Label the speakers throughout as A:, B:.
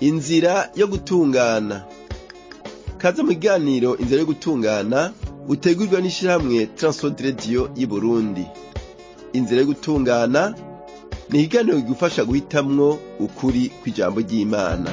A: inzira yo gutungana kaze mu kiganiro inzira yo gutungana utegurwa n'ishirahamwe Transworld Radio y'Uburundi inzira yo gutungana ni ikiganiro kigufasha guhitamwo ukuri kw'ijambo ry'Imana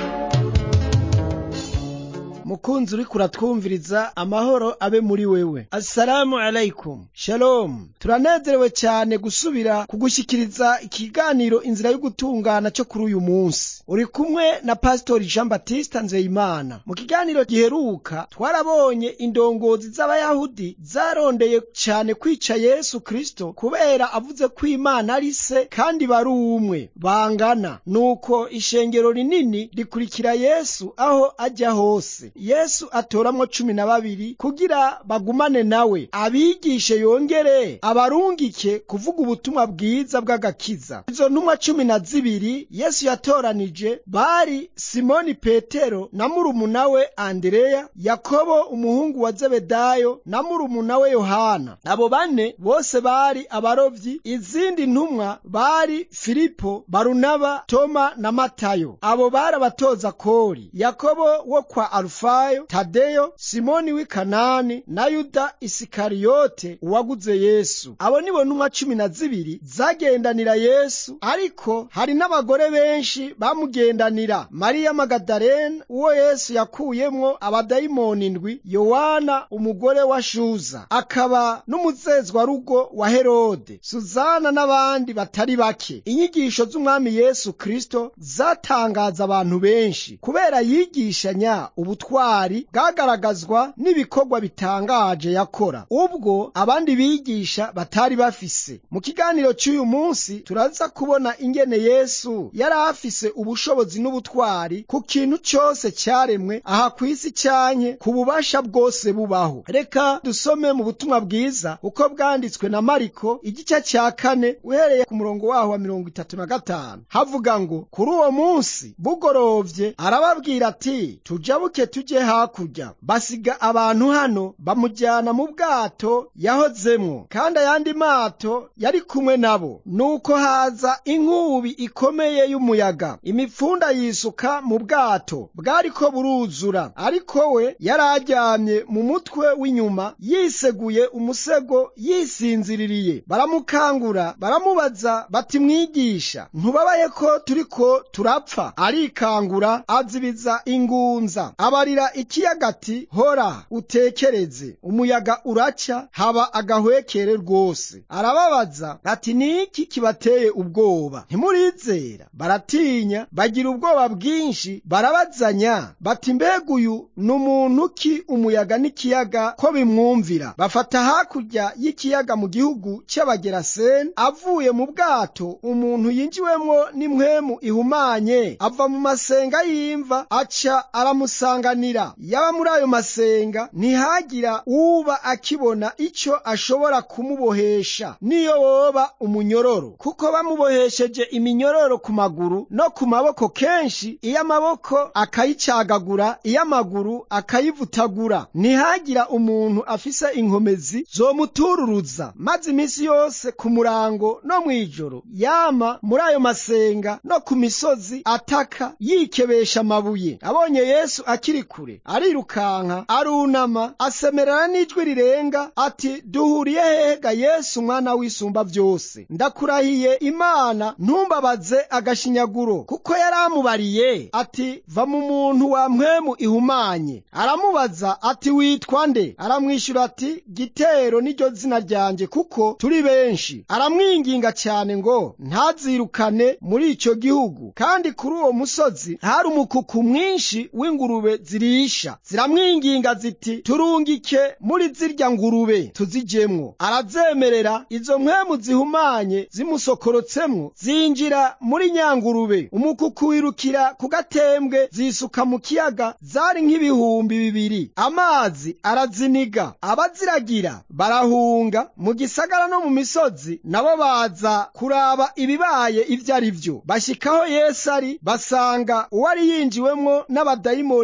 B: mukunzi uriko uratwumviriza amahoro abe muri wewe assalamu alaikum shalom turanezerewe cyane gusubira kugushyikiriza ikiganiro inzira yo gutungana cyo kuri uyu munsi uri kumwe na pasitori jean baptiste nzeyimana mu kiganiro giheruka twarabonye indongozi z'abayahudi zarondeye cyane kwica yesu kristo kubera avuze ko imana ari se kandi bari umwe bangana nuko ishengero rinini rikurikira yesu aho ajya hose yesu atoramwo cumi na babiri kugira bagumane nawe abigishe yongere abarungike kuvuga ubutumwa bwiza bw'agakiza izo ntumwa cumi na zibiri yesu yatoranije bari simoni petero na murumuna we andereya yakobo umuhungu wa zebedayo na murumuna we yohana abo bane bose bari abarovyi izindi ntumwa bari filipo barunaba toma na matayo abo bari abatoza kori yakobo wo kwa alufayo tadeyo simoni w'i kanani na yuda isikariyote uwaguze yesu abo nibo ntumwa cumi na zibiri zagendanira yesu ariko hari n'abagore benshi bamugendanira mariya magadarena uwo yesu yakuyemwo abadayimoni indwi yowana umugore wa shuza akaba n'umuzezwarugo wa herode suzana n'abandi batari bake inyigisho z'umwami yesu kristo zatangaza abantu benshi kubera yigishanya ubutwari bwagaragazwa n'ibikorwa bitangaje yakora ubwo abandi bigisha batari bafise mu kiganiro cy'uyu munsi turaza kubona ingene yesu yari afise ubushobozi n'ubutwari ku kintu cyose cyaremwe aha ku isi cyanke ku bubasha bwose bubaho reka dusome mu butumwa bwiza uko bwanditswe na mariko igice cya kane uhereye ku murongo waho wa mirongo itatu na gatanu havuga ngo kuri uwo munsi bugorovye arababwira ati tujabuke tujye hakurya basiga abantu hano bamujyana mu bwato yahozemwo kandi ayandi mato yari kumwe nabo nuko haza inkubi ikomeye y'umuyaga imipfunda yisuka mu bwato bwariko buruzura ariko we yari aryamye mu mutwe w'inyuma yiseguye umusego yisinziririye baramukangura baramubaza bati mwigisha ntubabaye ko turiko turapfa arikangura azibiza ingunza abarira ikiyaga ati hora utekereze umuyaga uraca haba agahwekere rwose arababaza ati niki kibateye ubwoba ntimurizera baratinya bagira ubwoba bwinshi barabazanya bati mbega uyu ni umuntu ki umuyaga n'ikiyaga ko bimwumvira bafata hakurya y'ikiyaga mu gihugu cy'abageraseni avuye mu bwato umuntu yinjiwemwo n'impwemu ihumanye ava mu masenga y'imva aca aramusanganira yaba muri ayo masenga ntihagira uba akibona icyo ashobora kumubohesha niyo woba umunyororo kuko bamubohesheje iminyororo ku maguru no ku maboko kenshi iyo amaboko akayicagagura iyo amaguru akayivutagura ntihagira umuntu afise inkomezi zomutururuza maze iminsi yose ku murango no mw'ijoro yama muri ayo masenga no ku misozi ataka yikebesha amabuye abonye yesu akiri kure arirukanka arunama asemerera n'ijwi rirenga ati duhuriye hehega yesu umwana w'isumba byose ndakurahiye imana ntumbabaze agashinyaguro kuko yari amubariye ati va mu muntu wa mpwemu ihumanye aramubaza ati witwa nde aramwishyura ati gitero niryo zina ryanjye kuko turi benshi aramwinginga cyane ngo ntazirukane muri icyo gihugu kandi kuri uwo musozi hari umukuku mwinshi w'ingurube zirisha ziramwinginga ziti turungike muri zirya ngurube tuzijemwo arazemerera izo mpwemu zihumanye zimusokorotsemo zinjira muri nyangurube umukuku wirukira ku gatembwe zisuka mu kiyaga zari nk'ibihumbi bibiri amazi araziniga abaziragira barahunga mu gisagara no mu misozi nabo baza kuraba ibibaye ibyo ari byo bashyikaho yesu ari basanga uwari yinjiwemwo n'abadayimoni yica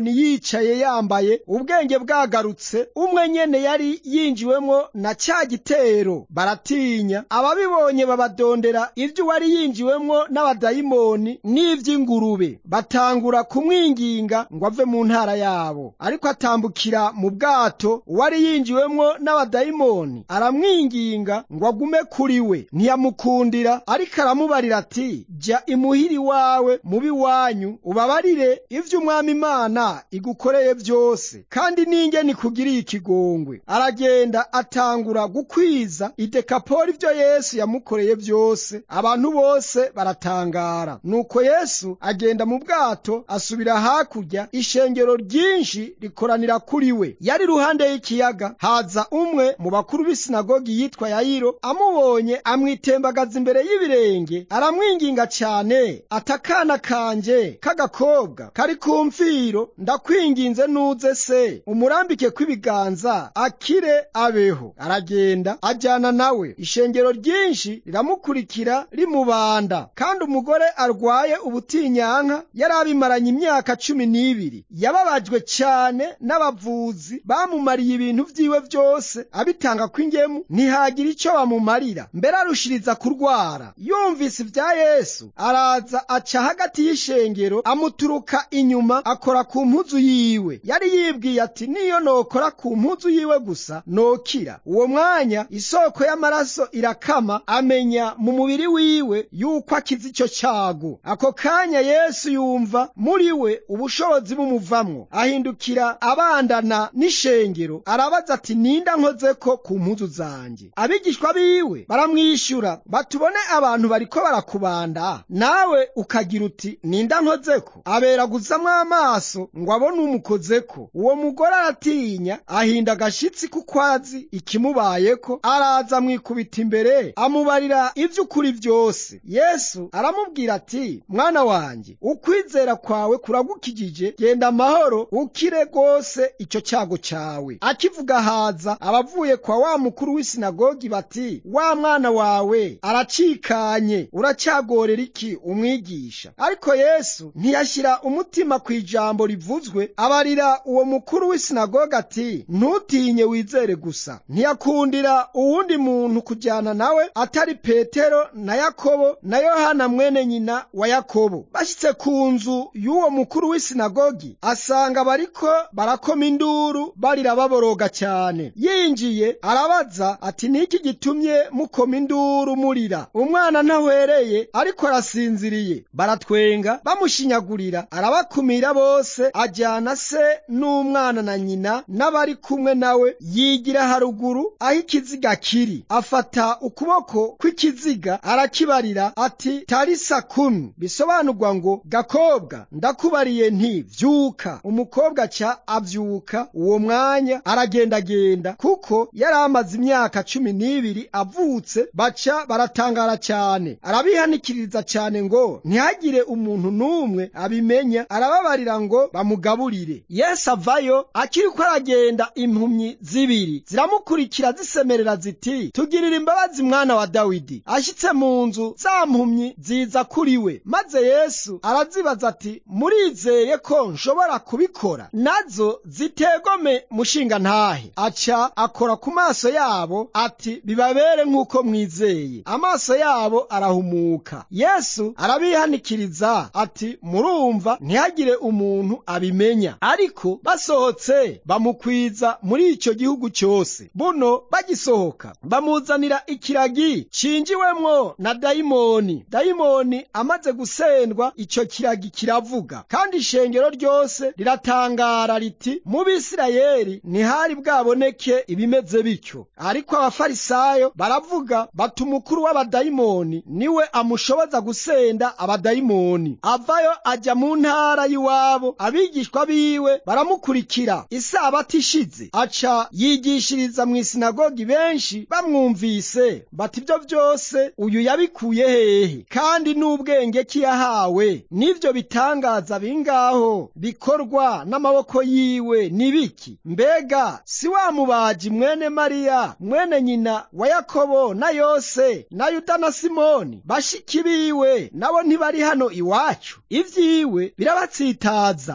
B: yicaye yambaye ubwenge bwagarutse umwe nyene yari yinjiwemwo na ca gitero baratinya ababibonye babadondera ivyo uwari yinjiwemwo n'abadayimoni n'ivy'ingurube batangura kumwinginga ngo ave mu ntara yabo ariko atambukira mu bwato uwari yinjiwemwo n'abadayimoni aramwinginga ngo agume kuri we ntiyamukundira ariko aramubarira ati jya imuhira iwawe mubi wanyu ubabarire ivyo umwami imana igukoreye vyose kandi ninge nikugiriye ikigongwe aragenda atangura gukwiza idekapoli ivyo yesu yamukoreye vyose abantu bose baratangara nuko yesu agenda mu bwato asubira hakurya ishengero ryinshi rikoranira kuri we yari iruhande y'ikiyaga haza umwe mu bakuru b'isinagogi yitwa yayiro amubonye amwitembagaza imbere y'ibirenge aramwinginga cyane atakana kanje k'agakobwa kari ku mfiro ndakwinginze nuze se umurambike kw'ibiganza akire abeho aragenda ajyana nawe ishengero ryinshi riramukurikira rimubanda kandi umugore arwaye ubutinyanka yari abimaranye imyaka cumi n'ibiri yababajwe cyane n'abavuzi bamumariye ibintu vyiwe byose abitanga kw'ingemu ntihagira icyo bamumarira mbere arushiriza kurwara yumvise ibya yesu araza aca hagati y'ishengero amuturuka inyuma akora ku mpuzu yiwe yari yibwiye ati niyo nokora ku mpuzu yiwe gusa nokira uwo mwanya isoko y'amaraso irakama amenya mu mubiri wiwe yuko akize icyo cyago ako kanya yesu yumva muri we ubushobozi bumuvamwo ahindukira abandana n'ishengero arabaza ati ninda nkozeko ku mpuzu zanjye abigishwa biwe baramwishyura batubone abantu bariko barakubanda nawe ukagira uti ninda nkozeko aberaguzamwo amaso ngo abone umukozeko uwo mugore aratinya ahinda agashitsi kuko azi ikimubayeko araza amwikubita imbere amubarira ivy'ukuri vyose yesu aramubwira ati mwana wanjye ukwizera kwawe kuragukijije genda amahoro ukire rwose icyo cyago cyawe akivuga haza abavuye kwa wa mukuru w'isinagogi bati wa mwana wawe aracikanye uracyagorera iki umwigisha ariko yesu ntiyashyira umutima ku ijambo rivuzwe abarira uwo mukuru w'isinagogi ati ntutinye wizere gusa ntiyakundira uwundi muntu kujyana nawe atari petero na yakobo na yohana mwene nyina wa yakobo bashyitse ku nzu y'uwo mukuru w'isinagogi asanga bariko barakoma induru barira baboroga cyane yinjiye arabaza ati niki gitumye mukoma induru murira umwana ntahwereye ariko arasinziriye baratwenga bamushinyagurira arabakumira bose ajyana se n'umwana na nyina n'abari kumwe nawe yigira haruguru aho ikiziga kiri afata ukuboko kw'ikiziga arakibarira ati tarisa kumi bisobanurwa ngo gakobwa ndakubariye nti vyuka umukobwa ca avyuka uwo mwanya aragendagenda kuko yari amaze imyaka cumi n'ibiri avutse baca baratangara cyane arabihanikiriza cyane ngo ntihagire umuntu n'umwe abimenya arababarira ngo bamugaburire yesu avayo akiriko aragenda impumyi zibiri ziramukurikira zisemerera ziti tugirira imbabazi mwana wa dawidi ashyitse mu nzu za mpumyi ziza kuri we maze yesu arazibaza ati murizeye ko nshobora kubikora nazo zitegome mushinga ntahe aca akora ku maso yabo ati bibabere nk'uko mwizeye amaso yabo arahumuka yesu arabihanikiriza ati murumva ntihagire umuntu abimenya ariko basohotse bamukwiza muri icyo gihugu cyose buno bagisohoka bamuzanira ikiragi cinjiwemwo na dayimoni dayimoni amaze gusendwa icyo kiragi kiravuga kandi ishengero ryose riratangara riti mu bisirayeli ntihari bwaboneke ibimeze bityo ariko abafarisayo baravuga bati umukuru w'abadayimoni niwe amushoboza gusenda abadayimoni avayo ajya mu ntara y'iwabo abigishwa biwe baramukurikira isabato ishize aca yigishiriza mu isinagogi benshi bamwumvise bati ibyo byose uyu yabikuye hehe kandi n'ubwenge ki yahawe n'ibyo bitangaza bingaho bikorwa n'amaboko yiwe ni biki mbega si wa mubaji mwene mariya mwene nyina wa yakobo na yose na yuda na simoni bashiki biwe nabo ntibari hano iwacu ibyiwe birabatsitaza yesu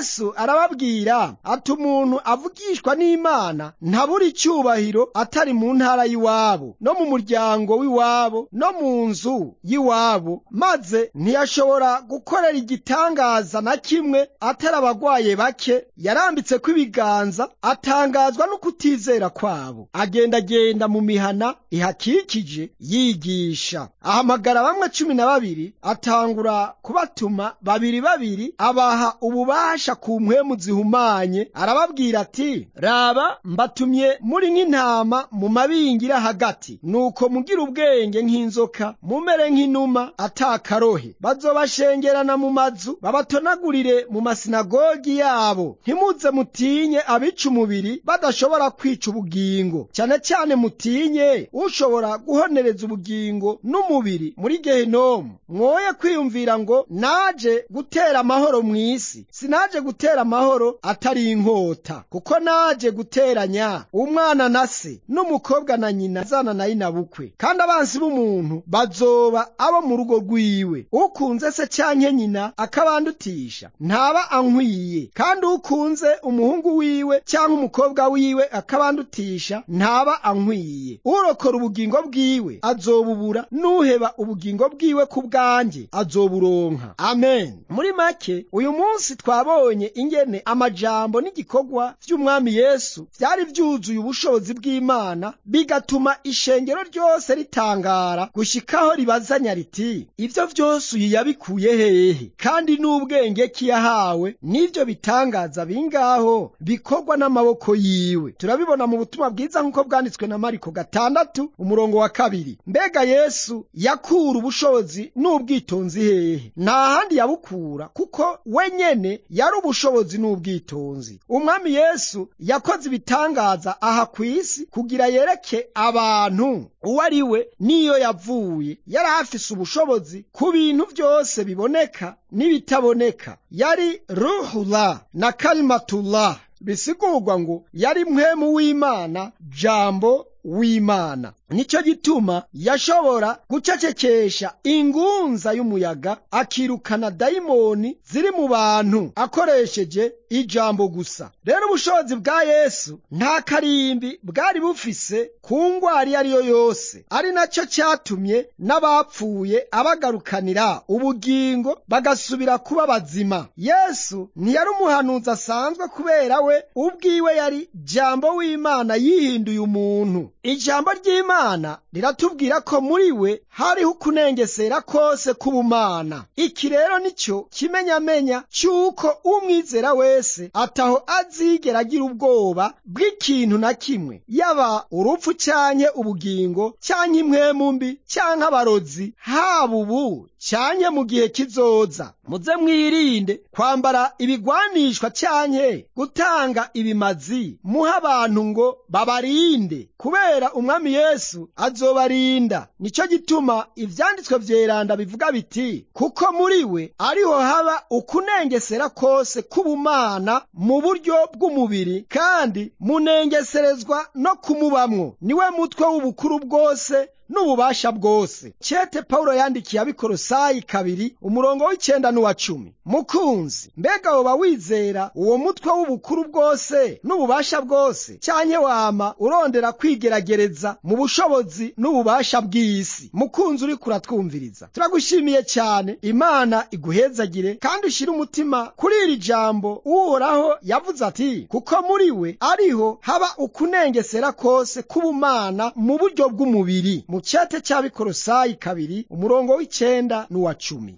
B: yesu arababwira ati umuntu avugishwa n'imana ntabura icyubahiro atari mu ntara y'iwabo no mu muryango w'iwabo no mu nzu y'iwabo maze ntiyashobora gukorera igitangaza na kimwe atari abagwaye bake yarambitse ko ibiganza atangazwa no kutizera kwabo agendagenda mu mihana ihakikije yigisha ahamagara bamwe cumi na babiri atangura kubatuma babiri babiri abaha ububasha ku mpwemu zihumanye arababwira ati raba mbatumye muri nk'intama mu mabingira hagati nuko mugira ubwenge nk'inzoka mumere nk'inuma atakarohe bazobashengerana mu mazu babatonagurire mu masinagogi yabo ntimuze mutinye abica umubiri badashobora kwica ubugingo cyane cyane mutinye ushobora guhonereza ubugingo n'umubiri muri gehinomu mwoye kwiyumvira ngo naje gutera amahoro mu isi sinaje gutera amahoro atari inkota kuko naje guteranya umwana na se n'umukobwa na nyina zana na bukwe kandi abansi b'umuntu bazoba abo mu rugo rwiwe ukunze se cyanke nyina akabandutisha ntaba ankwiye kandi ukunze umuhungu wiwe cyangwa umukobwa wiwe akabandutisha ntaba ankwiye urokora ubugingo bwiwe azobubura n'uheba ubugingo bwiwe ku bwanjye azoburonka amen muri make uyu munsi twabonye ingene amajambo n'igikorwa by'umwami yesu byari byuzuye ubushobozi bw'imana bigatuma ishengero ryose ritangara gushikaho ribazanya riti ibyo byose uyu yabikuye hehe kandi n'ubwenge ki yahawe n'ibyo bitangaza bingaho bikorwa n'amaboko yiwe turabibona mu butumwa bwiza nk'uko bwanditswe na mariko gatandatu umurongo wa kabiri mbega yesu yakura ubushobozi n'ubwitonzi hehe nta handi yabukura kuko we nyene yari ubushobozi n'ubwitonzi umwami yesu yakoze ibitangaza aha ku isi kugira yereke abantu uwo ari we n'iyo yavuye yari afise ubushobozi ku bintu byose biboneka n'ibitaboneka yari ruhula na kalimatullah bisigurwa ngo yari mwemu w'imana jambo w'imana nicyo gituma yashobora gucecekesha ingunza y'umuyaga akirukana dayimoni ziri mu bantu akoresheje ijambo gusa rero ubushobozi bwa yesu nta karimbi bwari bufise ku ngwara iyo ari yo yose ari nacyo cyatumye n'abapfuye abagarukanira ubugingo bagasubira kuba bazima yesu ntiyari umuhanuzi asanzwe kubera we ubwiwe yari jambo w'imana yihinduye umuntu ijambo ry'imana riratubwira ko muri we hariho ukunengesera kose k'ubumana iki rero nicyo kimenyamenya cy'uko umwizera wese ataho azigera agira ubwoba bw'ikintu na kimwe yaba urupfu cyanke ubugingo cyanke impwemu mbi cyanke abarozi haba ubu cyanke mu gihe kizoza muze mwirinde kwambara ibigwanishwa cyanke gutanga ibimazi muha abantu ngo babarinde kubera umwami yesu azobarinda nicyo gituma ivyanditswe vyeranda bivuga biti kuko muri we ariho haba ukunengesera kose k'ubumana mu buryo bw'umubiri kandi munengeserezwa no kumubamwo niwe mutwe w'ubukuru bwose n'ububasha bwose cete pawulo yandikiye abikorosayi kabiri umurongo w'icenda n'uwa cumi mukunzi mbega woba wizera uwo mutwe w'ubukuru bwose n'ububasha bwose cyanke wama urondera kwigeragereza mu bushobozi n'ububasha bw'isi mukunzi uriko uratwumviriza turagushimiye cyane imana iguhezagire kandi ushire umutima kuri iri jambo uhoraho yavuze ati kuko muri we ariho haba ukunengesera kose k'ubumana mu buryo bw'umubiri mu cyate cy'abikorosayi kabiri umurongo w'icenda n'uwa cumi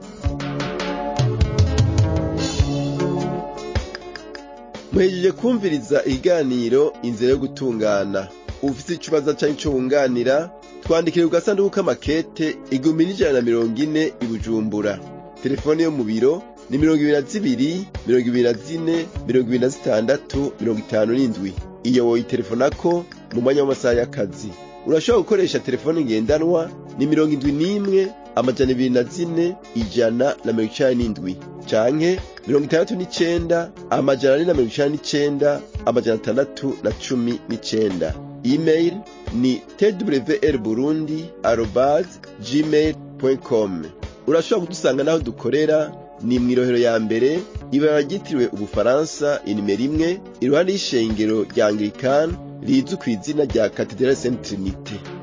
A: muhejeje kumviriza ikiganiro inzira yo gutungana ufite ikibazo cyangwa icyo wunganira twandikire ku gasanduku k'amakete igihumbi n'ijana na mirongo ine i bujumbura telefone yo mu biro ni mirongo ibiri na zibiri mirongo ibiri na zine mirongo ibiri na zitandatu mirongo itanu n'indwi iyo woyitelefonako mu mwanya w'amasaha y'akazi urashobora gukoresha telefone ngendanwa ni mirongo indwi n'imwe amajana ibiri na zine ijana na mirongo icenda n'indwi canke mirongo itandatu n'icenda amajana ane na mirongo icenda n'icenda amajana atandatu na cumi n'icenda email ni twr burundi arobas gmail com urashobora kudusanga n'aho dukorera ni mw'irohero ya mbere ibara ryitiriwe ubufaransa inimero imwe iruhande y'ishengero rya anglikani rizwi ku izina rya katedrale saint trinite